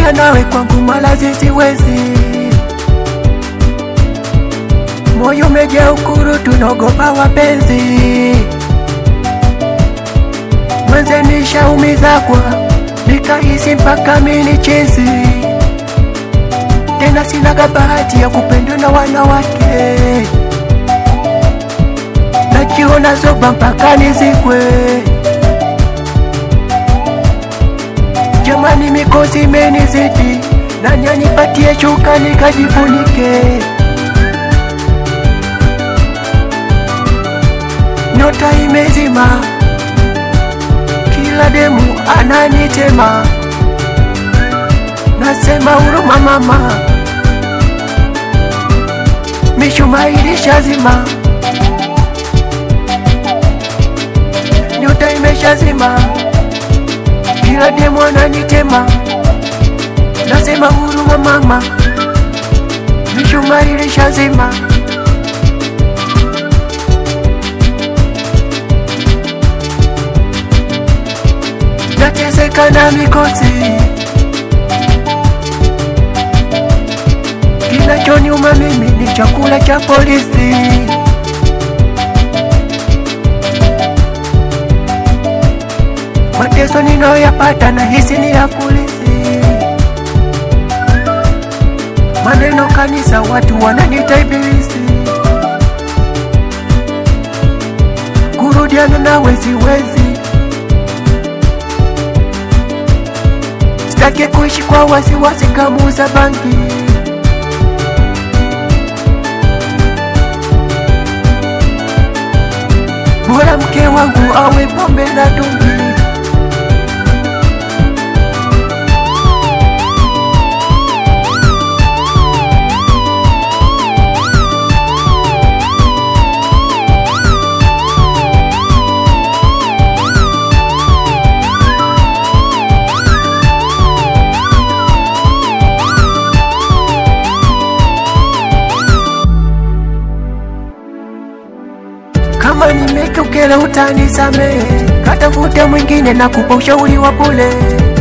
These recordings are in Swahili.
kugombana nawe kwangu malazi siwezi, moyo umejaa ukuru, tunaogopa wapenzi mwenze nishaumiza kwa nikahisi mpaka mini chezi tena, sinaga bahati ya kupendwa na wanawake, najiona zoba mpaka nizikwe. Jamani, mikosi imenizidi, nani anipatie shuka nikajifunike? Nyota imezima, kila demu ananitema, nasema huruma mama, mishumaa ilishazima, nyota imeshazima, kila demu ananitema, nasema huruma mama, mishumaa ilishazima. nateseka na mikosi, kinachoniuma mimi ni chakula cha polisi. Mateso ninayoyapata na hisi ni ya polisi. Maneno kanisa, watu wananiita ibilisi. Kurudiana nawe siwezi Sitaki kuishi kwa wasiwasi kamuza bangi. Bora mke wangu awe pombe na dungi. Kama nimekukela utanisamehe, katafute mwingine na kupa ushauri wa bure.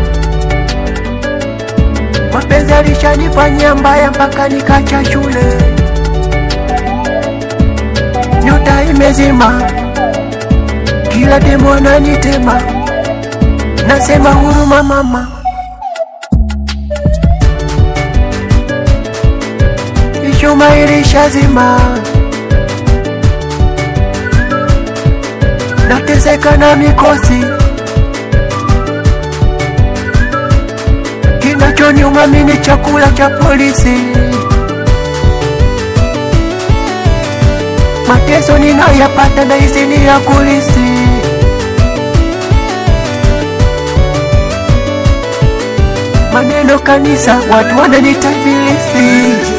Mapenzi alishanifanyia mbaya mpaka nikacha shule. Nyota imezima, kila demo ananitema, nasema huruma mama. Ishuma ilishazima nateseka na mikosi, kinachoniuma mimi ni chakula cha polisi. Mateso ninayoyapata na hisi ni ya kulisi. Maneno kanisa, watu wananiita ibilisi.